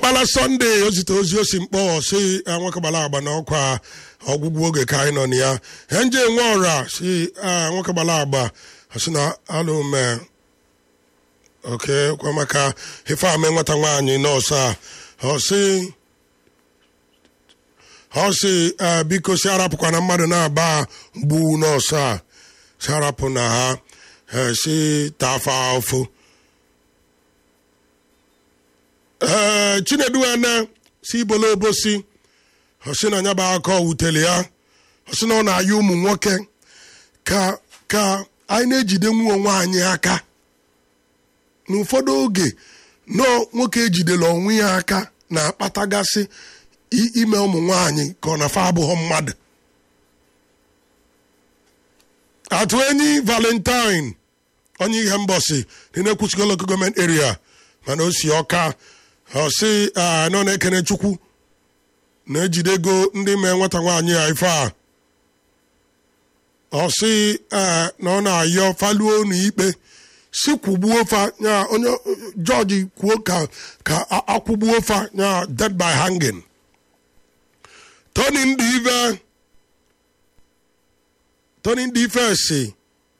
kpala sọnde o zite ozi osi mkpọ si nwekabala agba na ọkwa ọgwụgwụ oge ka anyị nọ na ya henje nwe ọra si nwekabala agba si na alụme oke kwa maka ife ame nwata nwaanyị nọọsụ a ọ si ọ si biko si arapụkwa na mmadụ na-aba gbu nọọsụ a si arapụ na ha si tafa ụfụ ee chinedu ene si ibolo obosi ọsị na anya bụ aka wutere ya ọsị na ọ na-aya ụmụ nwoke ka ka anyị na-ejide nwa onwe anyị aka n'ụfọdụ oge nọ nwoke ejidela onwe ya aka na-akpatagasị ime ụmụ nwaanyị ka ọ na-afa abụghọ mmadụ atụ enyi valentine onye ihe mbọsi dị na-ekwuchigo local gọọmenti area mana o si ọka ọ sị nọ na-ekene chukwu na-ejide ego ndị mee nwata nwaanyị a ife a ọ sị na ọ na-ayọ faluo n'ikpe si kwụgbuo fa ya onye jọji kwuo ka ka akwụgbuo fa ya dead by hanging tony ndị ife tony ndị ife si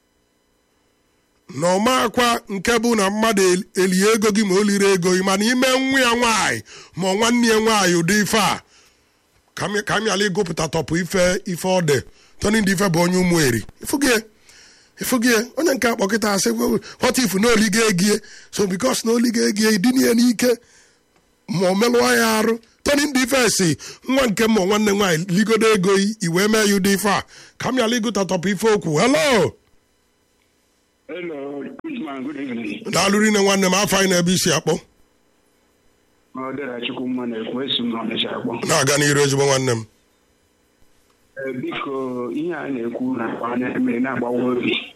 na ọmakwa nke bụ na mmadụ elie ego gị ma o liri ego gị mana ime nwa ya nwaanyị ma ọ nwanne ya nwaanyị ụdị ife a ka m yala ịgụpụta tọpụ ife ife ọ dị tony ndị ife bụ onye ụmụ eri ifugie onye nke akpọkịta asị what if na oligo egie so bikos na oligo egie idinye n'ike ma ọ melụọ ya arụ tony ndị ife si nwa nke ma nwanne nwaanyị ligodo ego iwee mee ya ụdị ife a ka m yala ịgụta tọpụ ife okwu hello Hello, Usman, good evening. daalụrụ nne nwanne m afọ anyị na-ebe isi akpọ Ọ dịra Chukwu mma na-ekwu esi m n'Ọnịcha akpọ. na-aga n'iru ezigbo nwanne m Ee, Biko, ihe a na-ekwu na anya mmiri na-agbawa obi.